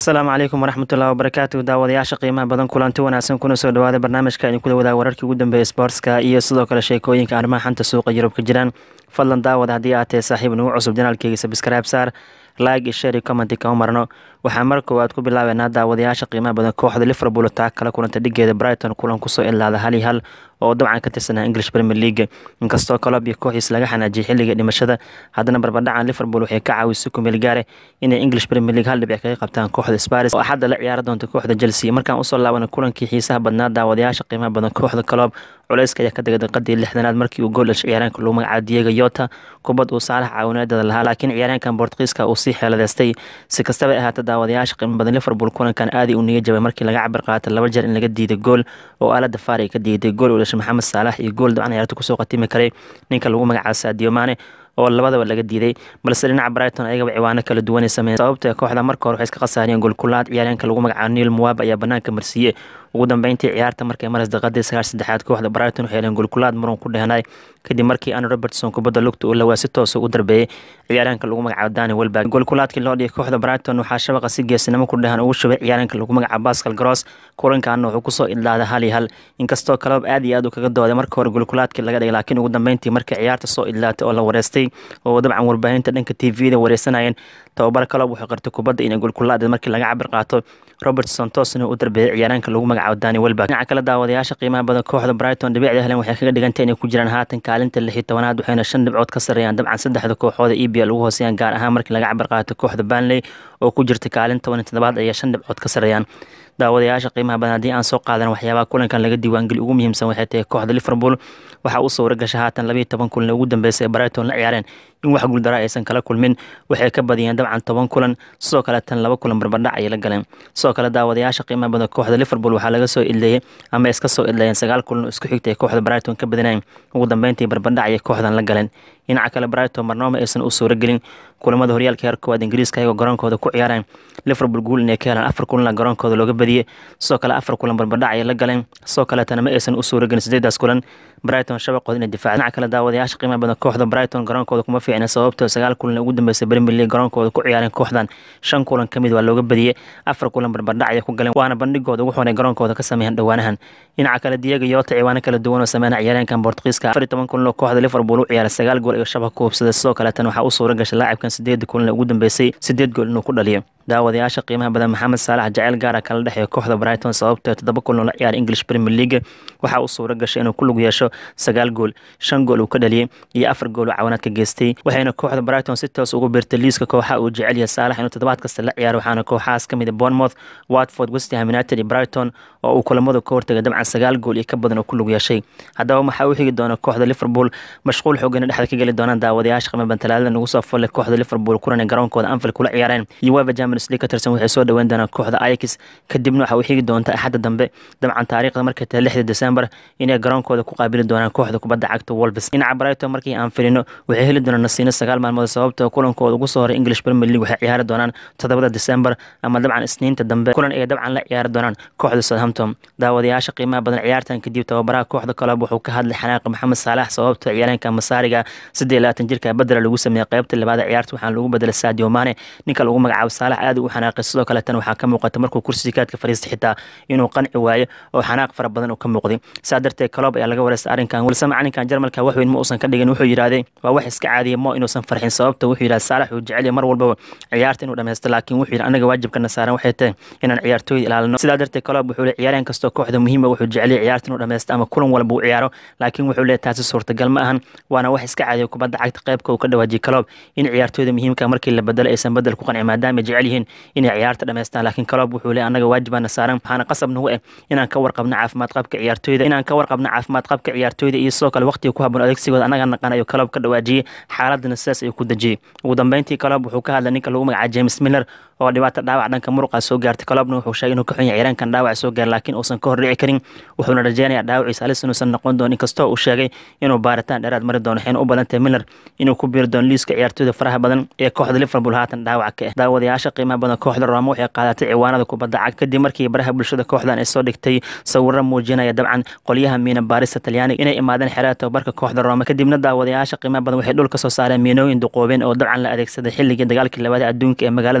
asalaamu calaykum waraxmatullahi wabarakaatu daawadayaasha qiimaha badan kulanti wanaagsan kuna soo dhawaada barnaamijka idin kula wadaag wararkii ugu dambeeya sportska iyo sidoo kale sheekooyinka arrimaha xanta suuqa yurub ka jiraan fadlan daawada haddii aad tahay saaxiib nagu cusub janaalkeyga sabscribe saar like iyo share iyo commenti kama marno waxaa mar koowaad ku bilaabeynaa daawadayaasha qiimaha badan kooxda liverpool taa kala kulanta dhigeeda brighton kulan kusoo ilaada hal iyo hal oo dabcan ka tirsanaa english premier league inkastoo kolob iyo kooxiis laga xanaajiyay xilliga dhimashada haddana barbadhacan liverpool waxay ka caawisay kumeel gaare inay english premier league hal dhibic kaga qabtaan kooxda sparis oo axadda la ciyaari doonta kooxda chelsea markaan usoo laabana kulankii xiisaha badnaa daawadayaasha qiimaha badan kooxda kolob culeyska ayaa ka degay daqiiqadii lixdanaad markii uu gool dhashay ciyaaraanka lagu magacaabo diego yota kubad uu saalax caawinaadada lahaa laakiin ciyaaraankan bortqiiska uu sii xeeladeystay si kastaba ahaata daawadayaasha qiimo badan liverpool kulankan aadii uu niga jabay markii laga cabir qaatay laba jeer in laga diiday gool oo aalada faar ay ka diiday gool uu dhashay maxamed saalax iyo gool dabcan ciyaarta kusoo qatimi karay ninka lagu magacaabo sadio mane oo labadaba laga diiday balse dhinaca brighton ayagaba ciwaano kala duwanay sameeyeen sababta kooxda marka hore waxay iska khasaariyeen goolkulaad ciyaaryaanka lagu magacaabo neil muwab ayaa banaanka marsiiye ugu dambeyntii ciyaarta markay maras daqiiqadii sagaal saddexaad kooxda brighton waxay heleen goolkulaad muran ku dhehnay kadib markii an robertson kubadda lugta uu lawaa si toosa u darbeeyey ciyaaraanka lagu magacaabo dani welberg goolkulaadkii loo dhigay kooxda brighton waxaa shabaqa si geesinimo ku dhehan ugu shubay ciyaaraanka lagu magacaabo pascal gross kulankaana wuxuu kusoo idlaaday hal iyo hal inkastoo kaloob aad iyo aad uu kaga dooday marka hore goolkulaadkii laga dhigay laakiin ugu dambeyntii markii ciyaarta soo idlaatay oo la wareystay oo dabcan warbaahinta dhanka t v-da wareysanayeen tababar kaloob wuxuu qartay kubadda inay goolkulaaded markii laga cabir qaato robert santosna u darbeeyay ciyaaraanka lagu magacaabo dani welberg dhinaca kale daawadayaasha qiimaha badan kooxda brighton dhibicda helen waxay kaga dhigantay inay ku jiraan haatan kaalinta lix iyo tobanaad waxayna shan dhibcood ka sarreeyaan dabcan saddexda kooxooda e b l ugu hooseeyaan gaar ahaan markii laga cabir qaato kooxda banley oo ku jirta kaalin toban iyo toddobaad ayaa shan dhibcood ka sarreeyaan daawadayaasha qiimaha badan haddii aan soo qaadan waxyaabaha kulankan laga diiwaangeli ugu muhiimsan waxay tahay kooxda liverpool waxaa u suura gasha haatan labayo toban kulan ugu dambeysay ee brighton la ciyaareen in wax guuldara aysan kala kulmin waxay ka badiyeen dabcan toban kulan sidoo kale tan laba kulan barbardhac ayay la galeen sidoo kale daawadayaasha qiimaha badan kooxda liverpool waxaa laga soo idleeyey ama iska soo idleeyeen sagaal kulan oo isku xigtay kooxda brighton ka badinayn ugu dambeyntii barbardhac ayay kooxdan la galeen dhinaca kale brighton marnooma aysan u suura gelin kulamada horyaalka heer koowaad ingiriiska ayagoo garoonkooda ku ciyaareen liverpool guul inay ka helaan afar kulan garoonkooda looga badiyey sidoo kale afar kulan barbardhac ayay la galeen sidoo kaleetana ma aysan u suura gelin sideedaas kulan brighton shabaqooda inay difaaca dhinaca kale daawadayaasha qiimaha badan kooxda brighton garoonkooda kuma fiicna sababtoo sagaal kulan ugu dambeysay premier league garoonkooda ku ciyaareen kooxdan shan kulan ka mid waa looga badiyey afar kulan barbardhac ayay ku galeen waana bandhigooda ugu xunay garoonkooda ka sameeyeen dhowaanahan dhinaca kale diego yota ciwaano kala duwan oo sameynaya ciyaareenkan bortqiiska afar iyo toban kulan oo kooxda liverpool u ciyaaray sagaal gool iyo shabaq ku hubsaday sidoo kaleetan waxaa u suura gashay laacibkan sideeda kulan ugu dambeysay sideed gool inuu ku dhaliyo daawadayaasha qiimaha badan maxamed saalax jaceyl gaara kala dhexeeya kooxda brighton sababtoo toddoba kulan oo la ciyaaray english premier league waxaa u suura gashay inuu ku lug yeesho sagaal gool shan gool uu ka dhaliyey iyo afar gool oo cawanaad ka geystay waxayna kooxda brighton si toos ugu biirtay liiska kooxa uu jecel yahay saalax inuu toddobaad kasta la ciyaaro waxaana kooxahaas ka mid a bournemouth watford westham united iyo brighton oo uu kulamadu ka hortagay dabcan sagaal gool iyo ka badan oo ku lug yeeshay haddaba waxaa u xigi doona kooxda liverpool mashquul xoogana dhexda ka geli doonaan daawadayaasha qiimo badan talaadada nagu soo folle kooxda liverpool kulan ee garoonkooda anfield kula ciyaareen iyo weva champions league ka tirsan waxay soo dhaweyn doonaan kooxda ajax kadibna waxa uu xigi doonta axadda dambe dabcan taariikhda markay tahay lixda december inay garoonkooda ku qaabili doonaan kooxda kubadda cagta wolves dhinaca brighton markii aan filino waxay heli doonaan nasiino sagaal maalmood sababtoo kulankooda ugu soo horay english premier league waxay ciyaari doonaan toddobada december ama dabcan isniinta dambe kulan ay dabcan la ciyaari doonaan kooxda southampton daawadayaasha qiimaha badan ciyaartan kadib tababaraha kooxda kolob wuxuu ka hadlay xanaaqa maxamed saalax sababtoo ciyaareenka masaariga siddeed labaatan jirka bedela lagu sameeyey qaybta labaad ciyaarta waxaana lagu bedelay sadio mane ninka lagu magacaabo saalax aad u xanaaqay sidoo kale tan waxaa ka muuqata markuu kursiga kaadka fariistay xitaa inuu qanci waayo oo xanaaq fara badan uu ka muuqday saa darteed kolob ayaa laga wareystay arrinkan walse macalinkan jarmalka wax weyn ma uusan ka dhigin wuxuu yidhaahday waa wax iska caadiya mo inuusan farxin sababta wuxuu yidhahda saalax uu jecel mar walbaba ciyaarta inuu dhammaysto laakiin wuxuu yidhi anaga waajibkana saaran waxay tahay inaan ciyaartooyda ilaalino sidaa darteed kolob wuxuu leey ciyaareen kastoo kooxda muhiima wuxuu jeceliya ciyaarta inuu dhammaysto ama kulan walba uu ciyaaro laakiin wuxuu leeyahy taasi suurtagal ma ahan waana wax iska caadiya kubadda cagta qaybka uu ka dhawaajiyay kolob in ciyaartooyda muhiimka markii la bedelo aysan bedel ku qanci maadaama jecel yihiin inay ciyaarta dhammaystaan laakiin kolob wuxuu leey anaga waajibaana saaran waxaana qasab nagu eh inaan ka warqabno caafimaad qabka ciyaartooyda inaan ka warqabno caafimaad qabka ciyaartooyda iyo sidoo kale waqtiga ku haboon adeegsigooda anaga naqan ayuu kolob ka dhawaajiyey xaaladana sidaas ayuu ku dejiyey ugu dambeyntii kolob wuxuu ka hadlay ninka lagu magacaabo james miller oo dhibaato dhaawac dhanka muruqa soo gaartay kolobna wuxuu sheegay inuu ka xun yahay ciyaaraankan dhaawac soo gaar laakiin uusan ka hordhici karin wuxuuna rajeynayaa dhaawaciisa halis inuusan noqon doonin inkastoo uu sheegay inuu baaritaan dheeraad mari doono waxayna u badan tahay miller inuu ku biiri doono liiska ciyaartooyda faraha badan ee kooxda liverpool haatan dhaawac ka ah daawadayaasha qiimaha badan kooxda roma waxay qaadatay ciwaanada kubadda cag kadib markii baraha bulshada kooxdan ay soo dhigtay sawiro muujinaya dabcan qolyaha miina baarista talyaaniga inay imaadeen xeeraha tababarka kooxda roma kadibna daawadayaasha qiimaha badan waxay dhul ka soo saareen miinooyin duqoobeen oo dabcan la adeegsaday xilligii dagaalkii labaad adduunka ee magaalada roma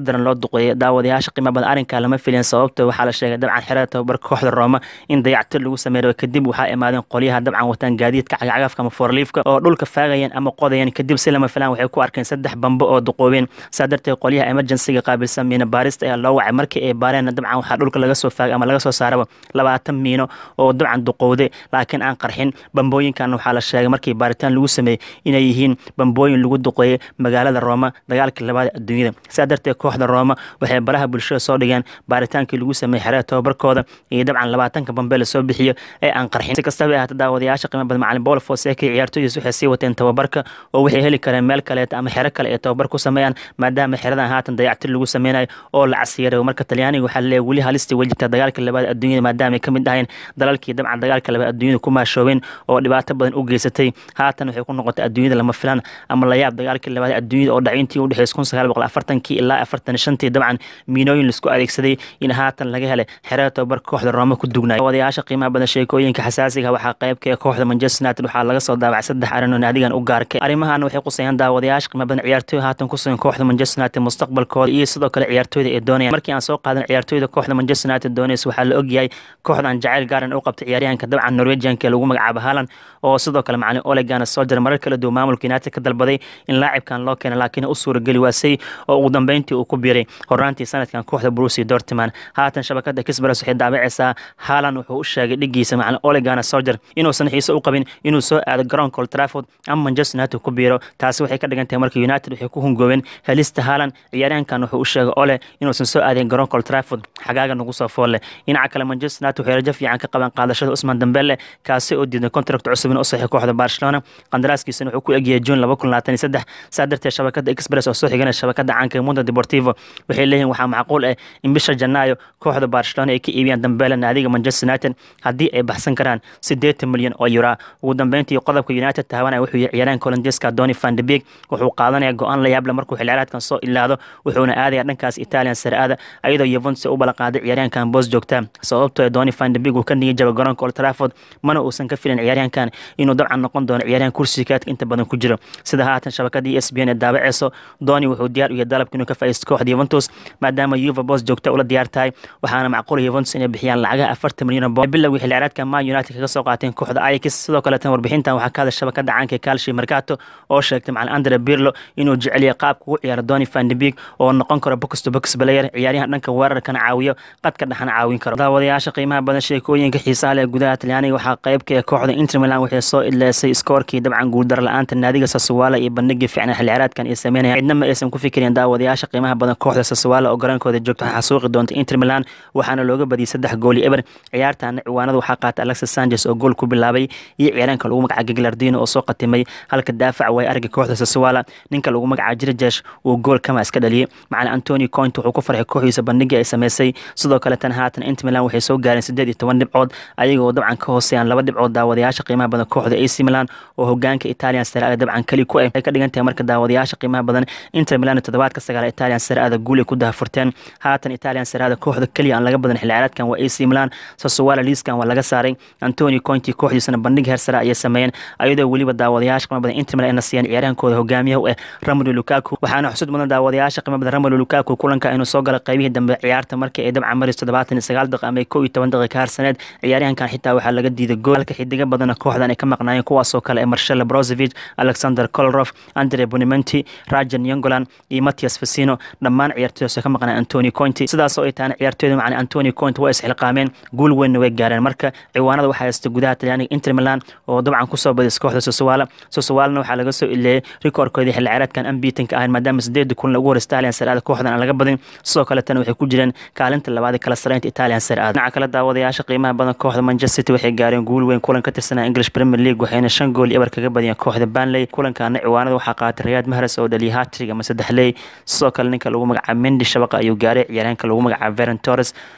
daran loo duqeeyay daawadayaasha qiimo badan arrinkaa lama filin sababto waxaa la sheegay dabcan xerada tababarka kooxda rooma in dayactir lagu sameeyo kadib waxaa imaadeen qolyaha dabcan wataan gaadiidka cagacagafka ama foorliifka oo dhulka faagayeen ama qodayeen kadib si lama filaan waxay ku arkeen saddex bambo oo duqoobeen saa darteed qolyaha emergencyga qaabilsan miino baarista ayaa loo wacay markii ay baareen dabcan waxaa dhulka laga soo faagay ama laga soo saaraba labaatan miino oo dabcan duqowday laakiin aan qarxin bambooyinkan waxaa la sheegay markii baaritaan lagu sameeyey inay yihiin bambooyin lagu duqeeyey magaalada rooma dagaalkii labaad adduunyada saa darteed kooxda rooma waxay baraha bulshada soo dhigeen baaritaankii lagu sameeyey xerada tababarkooda iyo dabcan labaatanka bambe lasoo bixiyo ee aan qarxin si kastaba ahaata daawadayaasha qiimo badan macalin paul foseke ciyaartooydiis waxay sii wateen tababarka oo waxay heli kareen meel kaleeta ama xero kale ee tababar ku sameeyaan maadaama xeradan haatan dayactir lagu sameynayo oo la casiyarayo marka talyaaniga waxaa leeyahay weli halistii way jirtaa dagaalka labaad adduunyada maadaama ay ka mid ahayn dalalkii dabcan dagaalka labaad adduunyada ku maashoobeen oo dhibaato badan u geysatay haatan waxay ku noqotay adduunyada lama filan ama layaab dagaalkii labaad adduunyada oo dhacintii u dhexeysay kun sagaal boqol afartankii ilaa afartan shantii dabcan miinooyin laisku adeegsaday in haatan laga helay xerada tababarka kooxda rooma ku dugnay wadayaasha qiimaha badan sheekooyinka xasaasiga waxaa qaybka ee kooxda manchester united waxaa laga soo daabacay saddex arrin oo naadigan u gaarkay arrimahan waxay qusayaan daawadayaasha qiimo badan ciyaartooy haatan ku sugan kooxda manchester united mustaqbalkooda iyo sidoo kale ciyaartooyda ay doonayaan markii aan soo qaadan ciyaartooyda kooxda manchester united doonaysa waxaa la ogyahay kooxdan jacayl gaaran u qabtay ciyaaryahanka dabcan norwegianka ee lagu magacaabo haaland oo sidoo kale macalin olegana soo jira marar kala duwan maamulka united ka dalbaday in laacibkan loo keena laakiin u suurageli waasay oo ugu dambeyntii uu ku biiray horaantii sanadkan kooxda brusi dortman haatan shabakada kisbares waxay daabacaysaa haaland wuxuu u sheegay dhigiisa macalin olegana sojer inuusan xiise u qabin inuu soo aado garoonka old trafford ama manchester united ku biiro taasi waxay ka dhigan tahay marka united waxay ku hungoobeen helista haaland ciyaaryahankan wuxuu u sheegay ole inuusan soo aadeen garoonka old trafford xagaaga nagu soo foolle dhinaca kale manchester united waxay rajo fiican ka qaban qaadashada usman dambele kaasi oo diiday contract cusub in u saxiixo kooxda barcelona qandaraaskiisana wuxuu ku egyahay june laba kun labaatan iyo saddex saa darteed shabakada express oo soo xigana shabakada caanka mundo deportivo waxay leeyihin waxaa macquul ah in bisha janaayo kooxda barcelona ay ka iibiyaan dambele naadiga manchester united haddii ay baxsan karaan siddeetan milyan oo yura ugu dambeyntii qodobka united taabanaya wuxuu yihi ciyaaryahanka holandeska doni van de beek wuxuu qaadanaya go-aan la yaable markuu xilciyaareedkan soo ilaado wuxuuna aadaya dhankaas italian saraada ayadoo yuventus u balaqaaday ciyaaryahankan boos joogta sababtoo doni van de beek uu ka niyay jaba garoonka old trafford mana uusan ka filin ciyaaryahankan inuu dabcan noqon doono ciyaaryahan kursiga kaadka inta badan ku jiro sida haatan shabakadii s b n ee daabaceyso doni wuxuu diyaar u yahay dalabka inuu ka faa'iisto kooxda yuventus maadaama yuva boos joogta ula diyaar tahay waxaana macquul yuventus inay bixiyaan lacagaha afartan milyan oo boon bilowgii xilciyaareedka man united kaga soo qaateen kooxda ajax sidoo kaleetan warbixintan waxaa ka hadla shabakada caanka calci mercato oo sheegtay macalin andre birlo inuu jeceliya qaabka ugu ciyaaro doni van de beek oo noqon karo box to box player ciyaaryahan dhanka weerarkana caawiyo qadka dhexana caawin karo daawadayaasha qiimaha badan sheekooyinka xiisaha leh gudaha talyaaniga waxaa qaybka ee kooxda inter milan waxay soo idleysay iskoorkii dabcan guuldar la-aanta naadiga sasuwaala iyo bandhigii fiicnaa xilciyaareedkan ay sameynaya cidna ma aysan ku fikireen daawadayaasha qiimaha badan kooxda sasuwaala oo garaankooda joogta waxaa xasuuqi doonta inter milan waxaana looga badiyay saddex gool iyo eber ciyaartaana ciwaanada waxaa qaatay alexis sanchez oo gool ku bilaabay iyo ciyaaryaanka lagu magaca gaglardino oo soo qatimay halka daafac way arga kooxda sasuwaala ninka lagu magaca jirjesh uu gool kama iska dhaliyay macalin antoni coint wuxuu ku farxay kooxdiisa bandhigii ay sameysay sidoo kale tan haatan inter milan waxay soo gaareen siddeed iyo toban dhibcood ayagoo dabcan ka hooseeyaan laba dhibcood daawadayaasha qiimaha badan kooxda ac milan oo hogaanka italian saraada dabcan keli ku ah ay ka dhigan tahay marka daawadayaasha qiimaha badan inter milan toddobaadka sagaal italian saraada guul ay ku dahafurteen haatan italian saraada kooxda keliya aan laga badan xilciyaareedkan waa ac milan sasuwala liiskan waa laga saaray antoni cointi kooxdiisana bandhig heer sare ayay sameeyeen ayadoo weliba daawadayaasha qiimaha badan inter milan ay nasiyeen ciyaaryahankooda hogaamiyaha u ah ramolo lukaku waxaana xusud mudan daawadayaasha qiimaha badan ramolo lukaku kulanka inuu soo galay qaybihii dambe ciyaarta markii ay dabcan maris toddobaatan iyo sagaal daqiiqa ama kow iyo toban daqiiqa harsaneed ciyaaryahankan xitaa waxaa laga diiday gool halka xidiga badana kooxdan ay ka maqnaayeen kuwaasoo kale ee marshella brozovic alexander kolrof andre bonimenti rajan yongolan iyo matias fasino dhammaan ciyaartooydaas ka maqnaa antoni cointi sidaas oo ay tahana ciyaartooyda macna antoni coint waa isxilqaameen guul weynna way gaareen marka ciwaanada waxaa haysta gudaha talyaaniga inter milan oo dabcan kusoo badis kooxda sosuwaala sosuwaalana waxaa laga soo ileeyay rikoorkoodii xilli ciyaareedkan ambiitanka ahayn maadaama sideeda kun lagu hor italian saraada kooxdan aan laga badin sidoo kaletana waxay ku jireen kaalinta labaad ee kala sareynta italian saraada dhinaca kale daawadayaasha qiimaha badan kooxda manchester city waxay gaareen guul weyn kulan ka tirsanaa english premier league waxayna shan gool iyo ebar kaga badiyeen kooxda banley kulankaana ciwaanada waxaa qaatay rayaad mahres oo dhaliyay hatrig ama saddex ley sidoo kale ninka lagu magacaabo mendi shabaqa ayuu gaaray ciyaaryaanka lagu magacaabo veron torres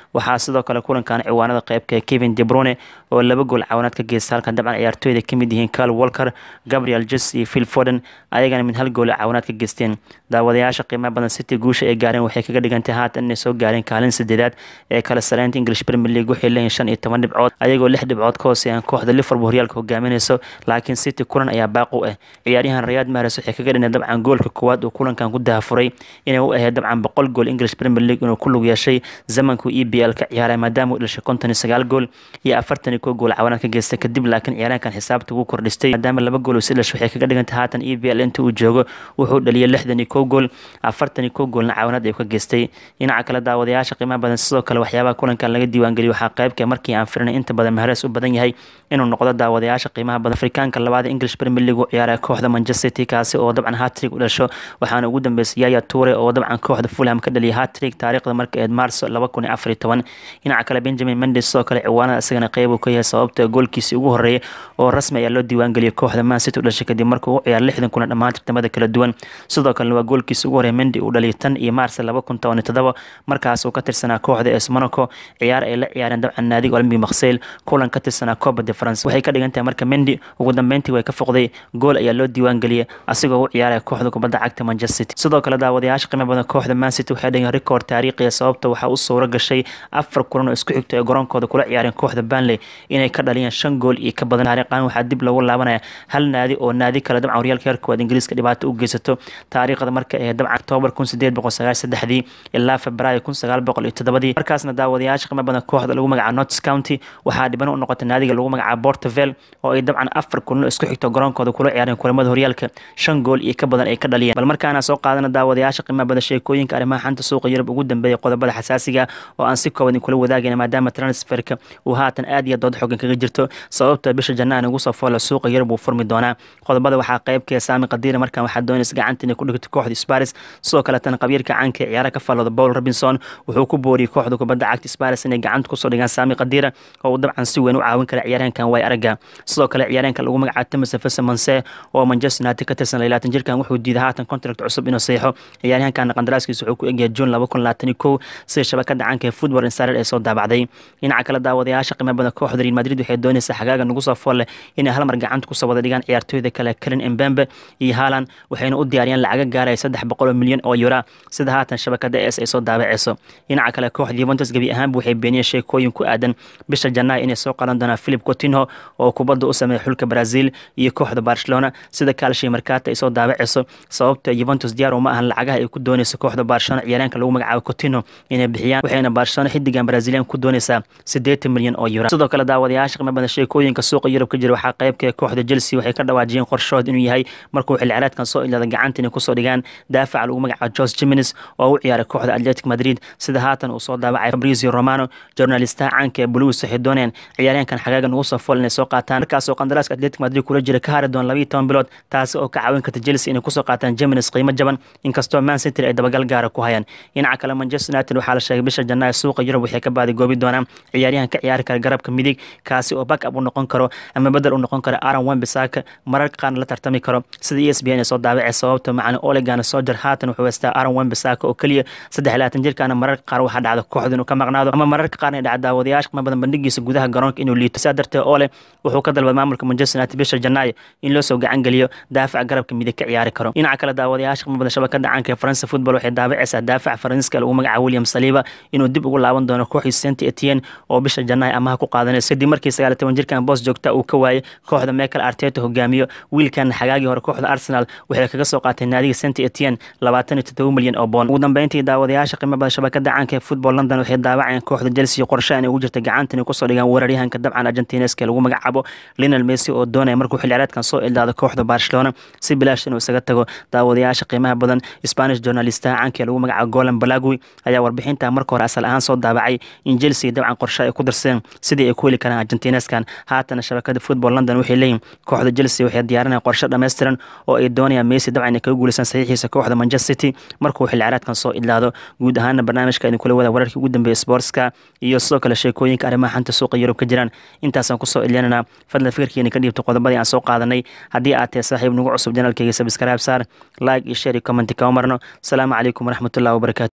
waxaa sidoo kale kulankan ciwaanada qeybka kevin debrune oo laba gool caawinaad ka geysta halka dabcan ciyaartooyda kamid yihiin carl walker gabriel jes iyo phil foden ayagana mid hal gool caawinaad ka geysteen daawadayaasha qiimaha badan city guusha ay gaareen waxay kaga dhigantay haatan inay soo gaareen kaalin sadeedaad ee kala sareynta english premier league waxay leeyihin shan iyo toban dhibcood ayagoo lix dhibcood ka hooseeyaan kooxda liverpool horyaalka hogaaminayso laakiin city kulan ayaa baaq u ah ciyaaryahan rayad mares waxay kaga dhineen dabcan goolka koowaad uu kulankan ku dahafuray inay u ahayd dabcan boqol gool english premier league inuu ku lug yeeshay zamanku e b l ka ciyaaray maadaama uu dhashay konton iyo sagaal gool iyo afartan iyo kow gool caawinaad ka geystay kadib laakiin ciyaaryahankan xisaabta ugu kordhistay maadaama laba gool uu si dhashay waxay kaga dhigantay haatan e b l inta uu joogo wuxuu dhaliyay lixdan iyo kow gool afartan iyo kow goolna caawinaad ayuu ka geystay dhinaca kale daawadayaasha qiimaha badan sidoo kale waxyaabaha kulankan laga diiwaangeliyay waxaa qaybka markii aan firinay inta badan maharees u badan yahay inuu noqdo daawadayaasha qiimaha badan afrikaanka labaada english premier league u ciyaaraya kooxda manchester city kaasi oo dabcan hatrig u dhasho waxaana ugu dambeysay yaya ture oo dabcan kooxda fulham ka dhaliyay hatrig taariikhda marka eed maarso laba kun iyo afar iyo toban dhinaca kale benjamin mendes sidoo kale ciwaanada isagana qeyb uu ka yahay sababta goolkiisii ugu horeeyay oo rasmi ayaa loo diiwaangeliyay kooxda man city u dhashay kadib markuu u ciyaar lixdan kuna dhammaan tartamada kala duwan sidoo kalena waa goolkiisii ugu horeeya mendi uu dhaliyay tan iyo maarso laba kun toban iyo todoba markaas uu ka tirsanaa kooxda es monaco ciyaar ay la ciyaareen dabcan naadiga olympic makseyl kulan ka tirsanaa copa de france waxay ka dhigan tahay marka mendi ugu dambeyntii way ka foqday gool ayaa loo diiwaan geliyay asigoo u ciyaaraya kooxda kubadda cagta manchester city sidoo kale daawadayaasha qiimo badan kooxda man city waxay dhigeen rikoord taariikhiya sababta waxaa u suuro gashay afar kulan oo isku xigto ee garoonkooda kula ciyaareen kooxda banley inay ka dhaliyeen shan gool iyo ka badan taariikhan waxaa dib loogu laabanaya hal naadi oo naadi kale dabcan horyaalka heerka koowaad ingiriiska dhibaato u geysato taariikhda marka ee dabcan octoobar kun sideed boqol sagaal saddexdii ilaa februaayo kun sagaal boqol iyo toddobadii markaasna daawadayaasha qiimo badan kooxda lagu magacaabo nots county waxaa dhiban u noqotay naadiga lagu magacaabo porterville oo ay dabcan afar kulan oo isku xigto garoonkooda kula ciyaareen kulamada horyaalka shan gool iyo ka badan ay ka dhaliyeen bal markaana soo qaadana daawadayaasha qiimaha badan sheekooyinka arrimaha xanta suuqa yurub ugu dambeeyay qodobada xasaasiga oo aan si kooban kula wadaagayna maadaama transferka uu haatan aad iyo dood xogan kaga jirto sababta bisha janna aan ugu soo foola suuqa yurub uu furmi doonaa qodobada waxaa qaybkee saami qadiira markan waxaa doonaysa gacanta inay ku dhigto kooxda sparis sidoo kale tan qabiirka caanka ee ciyaara ka fallooda paul robinson wuxuu ku booriyey kooxda kubadda cagta sparis inay gacanta kusoo dhigaan saami qadiira oo uu dabcan si weyn u caawin kara ciyaaryahankan way aragga sidoo kale ciyaaryahanka lagu magacaabo timothy fesemonse oo manchester united ka tirsan labaatan jirkan wuxuu diiday haatan contract cusub inuu saxiixo ciyaaryahankan qandaraaskiisa wuxuu ku egyahay june laba kun labaatan iyo kow sida shabakada caanka ee football insider ee soo daabacday dhinaca kale daawadayaasha qiimo badan kooxda real madrid waxay doonaysaa xagaaga nagu soo fool leh inay hal mar gacanta kusoo wada dhigaan ciyaartooyda kale karen embembe iyo haaland waxayna u diyaariyaan lacaga gaaraya saddex boqol oo milyan oo yura sida haatan shabakada es ay soo daabaceyso dhinaca kale kooxda yuventus gebi ahaanba waxay beeniyeen sheekooyin ku aadan bisha janaayo inay soo qadan doonaan philip coutinho oo kubadda u sameeya xulka brazil iyo kooxda barcelona sida kaalshii markaata ay soo daabaceyso sababta yuventus diyaar uma ahan lacagaha ay ku dooneyso kooxda barcelona ciyaaryaanka lagu magacaabo coutinho inay bixiyaan waxayna barcelona xidigan brazilian ku dooneysaa siddeetan milyan oo euro sidoo kale daawadayaasha qiimo badan sheekooyinka suuqa yurub ka jira waxaa qaybka kooxda chelsea waxay ka dhawaajiyeen qorshood inuu yahay markuu xilli ciyaareedkan soo ilaada gacanta inay kusoo dhigaan daafaca lagu magacaabo jose jimenez oo u ciyaaray kooxda atletic madrid sida haatan uu soo daabacay fabrizio romano journalistaha caanka ee blues waxay dooneen ciyaaryahankan xagaagan ugu soo fool inay soo qaataan markaasoo qandaraaska atletic madrid kula jira ka hari doon labayo toban bilood taasi oo ka caawin karta chelsea inay kusoo qaataan jimenez qiimo jaban inkastoo man city ay dabagal gaara ku hayaan dhinaca kale manchester united waxaa la sheegay bisha janaayo suuqa yurub waxay ka baadi goobi doonaan ciyaaryahan ka ciyaari kara garabka midig kaasi oo back up u noqon karo ama bedel u noqon karo aaron wembisaka mararka qaarna la tartami karo sida e s b n ay soo daabacay sababta macna olegan sojer haatan wuxuu haystaa aaron wembisaka oo keliya saddex iyo labaatan jirkaana mararka qaar waxaa dhacda kooxda inuu ka maqnaado ama mararka qaarna ay dhacda daawadayaasha qiimo badan bandhigiisa gudaha garoonka inuu liito saa darteed ole wuxuu ka dalbaday maamulka manchester united bisha janaayo in loo soo gacan geliyo daafaca garabka midig ka ciyaari karo dhinaca kale daawadayaasha qiimo badan shabakada caanka ee faransa football waxay daabacaysaa daafaca faransiiska lagu magacaabo william saliba inuu dib ugu laaban doono kooxii saint etienne oo bisha janaayo amaha ku qaadanaysa kadib markii sagaal iyo toban jirkan boos joogta uu ka waayay kooxda michael arteta hogaamiyo wiilkan xagaagii hore kooxda arsenal waxay kaga soo qaatay naadiga saint etienne labaatan iyo toddoba milyan oo boon ugu dambeyntii daawadayaasha qiimo badan shabakada caanka ee football london waxay daawacayeen kooxda chelsea qorshe inay ugu jirta gacanta inay kusoo dhigaan weeraryahanka dabcan argentineska lagu magacaabo linal messi oo doonaya markuu xilli ciyaareedkan soo ildaado kooxda barcelona si bilaash inuu isaga tago daawadayaasha qiimaha badan spanish journalistaha caanka ee lagu magacaabo golan balagui ayaa warbixinta marka hore asal ahaan soo daabacay in chelsea dabcan qorshe ay ku darsadeen sidii ay ku heli karaan argentineskan haatana shabakada football london waxay leeyihin kooxda chelsea waxay diyaarinaya qorshe dhammaystiran oo ay doonayaan messi dabcan inay kaga guulaysan saxiixiisa kooxda manchester city markuu xilli ciyaareedkan soo idlaado guud ahaana barnaamijka idin kula wada wararkii ugu dambeeyay sportska iyo sidoo kale sheekooyinka arrimaha xanta suuqa yurub ka jiraan intaasaan kusoo ilyanana fadlan fikirkiina ka dhiibta qodobadii aan soo qaadanay haddii aad tahay saaxiib nagu cusub janaalkayga sabskraib saar like iyo share iyo commenti kama marno asalaamu calaykum waraxmatullahi wabarakatu